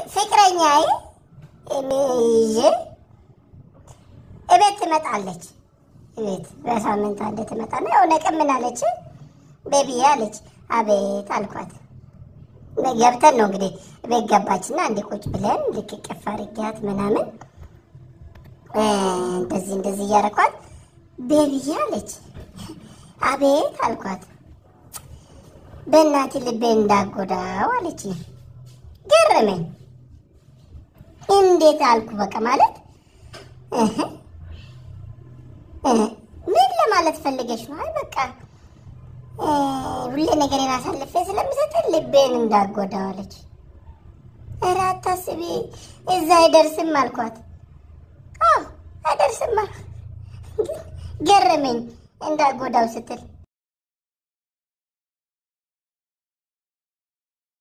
ፍቅረኛዬ ይዤ እቤት ትመጣለች። እቤት በሳምንት አንድ ትመጣና የሆነ ቀን ምን አለች? ቤቢዬ አለች። አቤት አልኳት። ገብተን ነው እንግዲህ ቤት ገባችና እንዲ ቁጭ ብለን ልክ ቅፍ አድርጊያት ምናምን እንደዚህ እንደዚህ እያረኳት ቤቢዬ አለች። አቤት አልኳት። በእናቴ ልቤ እንዳጎዳው አለች። ገረመኝ። እንዴት አልኩ። በቃ ማለት ምን ለማለት ፈልገሽ ነው? አይ በቃ ሁሌ ነገሬን አሳልፌ ስለምሰጥ ልቤን እንዳጎዳው አለች። ኧረ አታስቢ፣ እዛ አይደርስም አልኳት። አዎ አይደርስም። ገረመኝ እንዳጎዳው ስትል